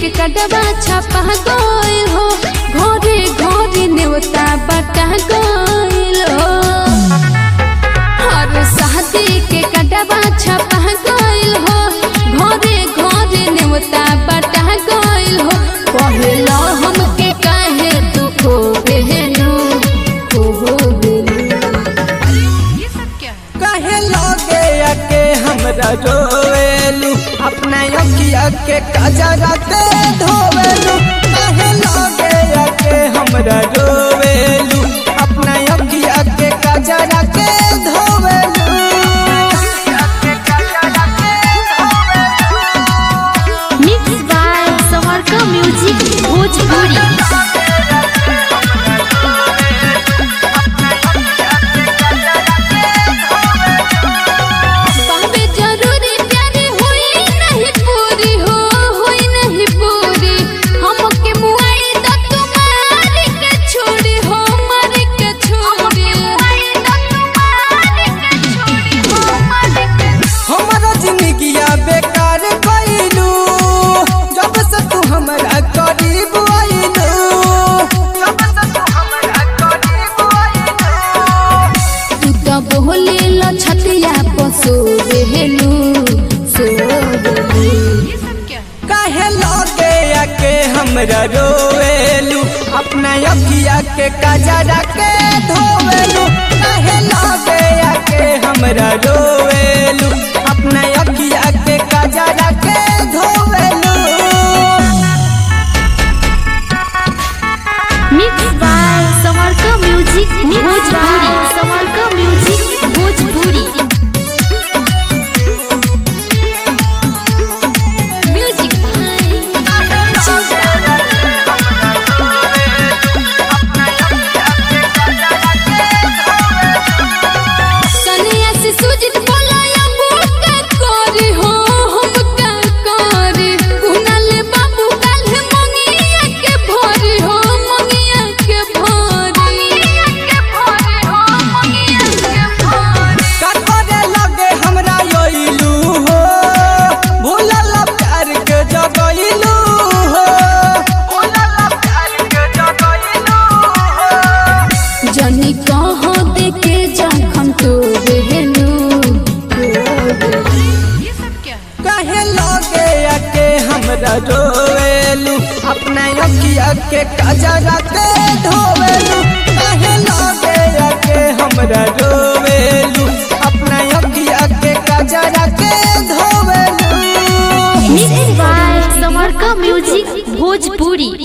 कटवा छपा गइल हो घरे घरे नेवता बटा गइल हो हर शादी के कटवा छपा गइल हो घरे घरे नेवता बटा गइल हो पहला हमके काहे तू खो बेहनु खो बेहनु कहे लगे के हमरा रोवेलू अपना अखिया के कजरा ते धोवेलू कहे लगे के हमरा रोवेलू अपना अखिया के कजरा के धोवेलू मिक्स बाय समरका म्यूजिक भोजपुरी बाबे जरूरी प्यारी हुई नहीं पूरी हो हुई नहीं पूरी हमके मुआई द तुम्हारी के छोड़ी हो मर के छोड़ी हमारा जिंदगिया बेकार कइलू जब से तू हमरा करीब आइलू जब से तू हमरा करीब आइलू तू तो बोले ल छतिया पसो रेलू सो रेलू काहे लगे के हमरा रोवेलू अपना अखिया के कजरा के धोवेलू काहे लगे के हमरा रोवेलू अपना अखिया के कजरा के धोवेलू मिक्स बाय समरका म्यूजिक भोजपुरी समरका म्यूजिक भोजपुरी म्यूजिक सनिया से सुजित बोलाया बुका कोरी हो हम का कोरी कुनाल बाबू काल मंगिया के भोरी हो मंगिया के भोरी मंगिया के भोरी हो मंगिया के भोरी करे लगे हमरा योइलू हो भूलल प्यार के जगइलू हो भूलल प्यार के जगइलू हो जनी कहो देखे जखम तो बहनु कहे लगे के हमरा रोवेलू अपना अखिया के कजरा के धोवेलू कहे लगे के हमरा रोवेलू अपना अखिया के कजरा के धोवेलू मिक्स बाय समरका म्यूजिक भोजपुरी